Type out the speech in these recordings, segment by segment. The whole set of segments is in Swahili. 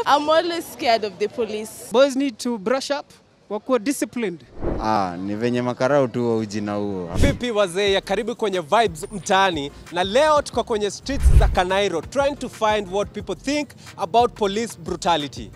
I'm always scared of the police. Boys need to brush up, wakuwa disciplined. Ah, ni venye makarau tu wa ujina huo. Vipi wazee ya karibu kwenye Vibes mtaani, na leo tuko kwenye streets za Kanairo trying to find what people think about police brutality.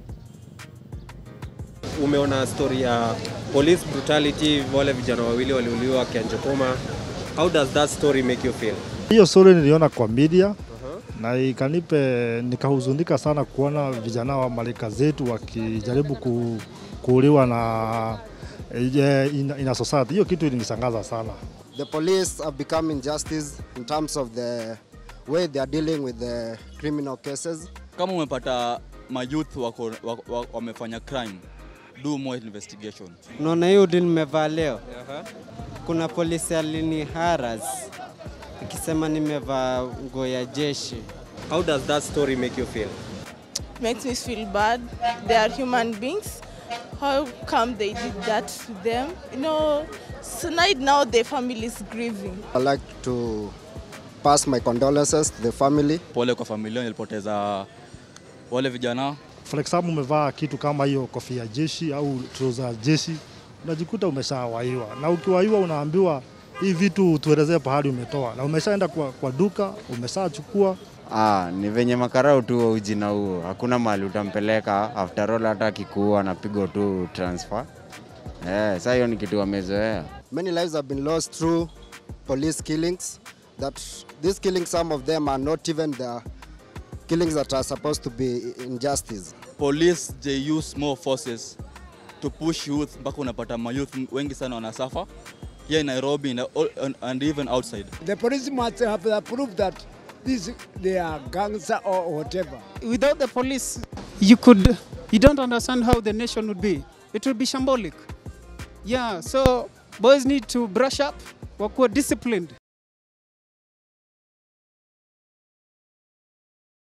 Umeona story ya police brutality, wale vijana wawili waliuliwa Kianjokoma. How does that story make you feel? Hiyo story niliona kwa media na ikanipe nikahuzunika sana kuona vijana wa malika zetu wakijaribu ku, kuuliwa na eh, in, in a society. Hiyo kitu ilinishangaza sana. The police have become injustice in terms of the way they are dealing with the criminal cases. kama umepata mayouth wako, wako, wako, wamefanya crime do more investigation Unaona hiyo ndio nimevaa leo. Kuna polisi alini haras akisema nimevaa nguo ya jeshi. How does that story make you feel? Makes me feel bad. They are human beings. How come they did that to them? You know, tonight now the family is grieving. I'd like to pass my condolences to the family. pole kwa familia nilipoteza wale vijana For example, umevaa kitu kama hiyo kofia ya jeshi au trouser ya jeshi, unajikuta umeshawaiwa, na ukiwaiwa unaambiwa hii vitu tuelezee pahali umetoa, na umeshaenda kwa, kwa duka umeshachukua Ah, ni venye makarau tu wa ujina huo. Hakuna mahali utampeleka after all, hata akikuua anapigwa tu transfer. Eh, sasa hiyo ni kitu wamezoea. Many lives have been lost through police killings. That these killings, some of them are not even the killings that are supposed to be injustice. police they use more forces to push youth mpaka unapata mayouth wengi sana wanasafa here in nairobi and, and, and even outside The police must have the proof that this they are gangster or whatever. Without the police, you could, you don't understand how the nation would be. It would be shambolic. Yeah, so boys need to brush up, wakuwa disciplined.